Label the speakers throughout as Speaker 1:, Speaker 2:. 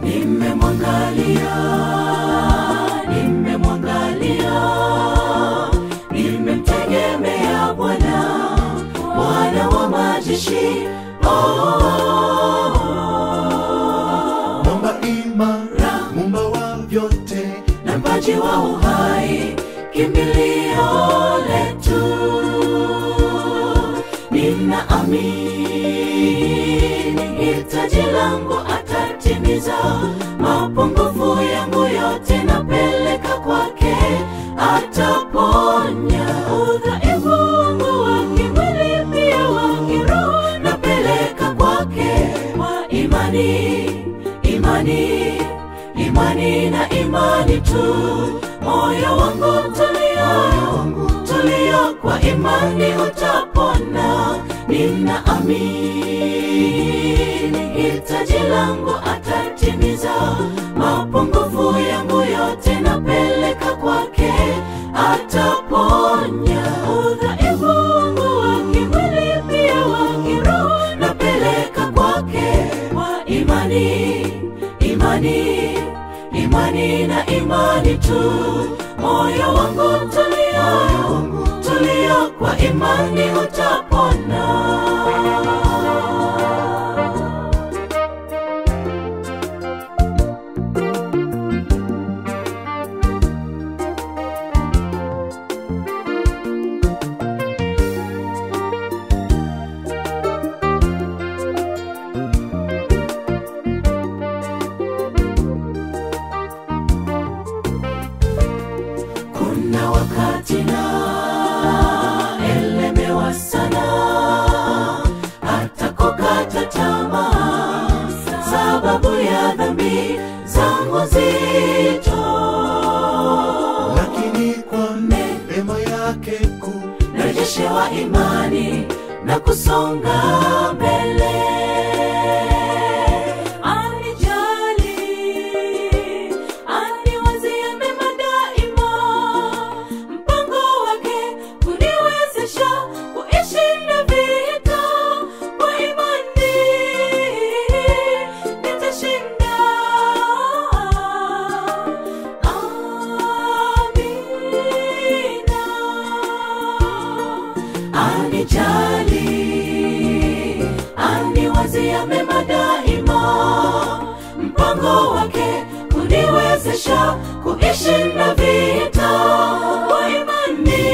Speaker 1: nimemwangalia nimemwangalia nimemtegemea bwana bwana wa majeshi oh.
Speaker 2: mwamba imara mumba wa vyote
Speaker 1: na mpaji wa uhai kimbilio letu nina amini hitaji langu atatimiza mapungufu yangu yote napeleka kwake ataponya udhaifu wangu wa kimwili pia wa kiroho napeleka kwake kwa imani imani imani na imani tu moyo wangu tulia tulia kwa imani utapona nina amini hitaji langu atatimiza mapungufu yangu yote napeleka kwake ataponya udhaifu wangu wa kimwili pia wa kiroho napeleka kwake kwa imani imani imani na imani tu moyo wangu tulia tulia kwa imani utapona kuna wakati na elemewa sana hata kukata tamaa sababu ya dhambi zangu zito
Speaker 2: lakini kwa neema yake kuu
Speaker 1: narejeshewa imani na kusonga mbele anijali aniwazia mema daima mpango wake kuniwezesha kuishinda vita kwa imani nitashinda amina anijali aniwazia mema daima mpango wake kuniwezesha kuishinda vita kwa imani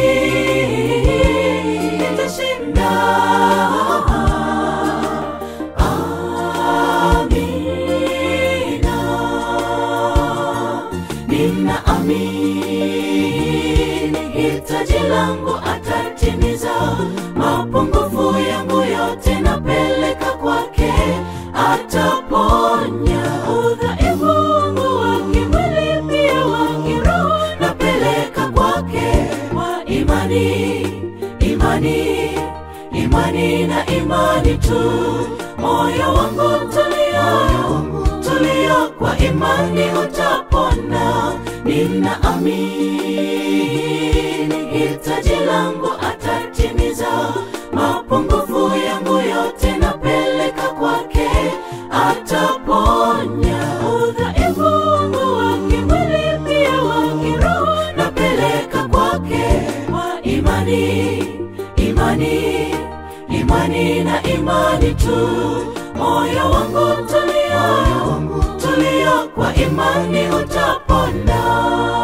Speaker 1: nitashinda amina nina amini hitaji langu atatimiza mapungufu yangu yote napeleka kwake ataponya udhaifu wangu wa kimwili pia wa kiroho napeleka kwake kwa imani imani imani na imani tu moyo wangu tulia tulia kwa imani utapona nina amini hitaji langu atatimiza mapungufu yangu yote napeleka kwake ataponya udhaifu wangu wa kimwili pia wa kiroho napeleka kwake kwa imani imani imani na imani tu moyo wangu tulia tulia kwa imani utapona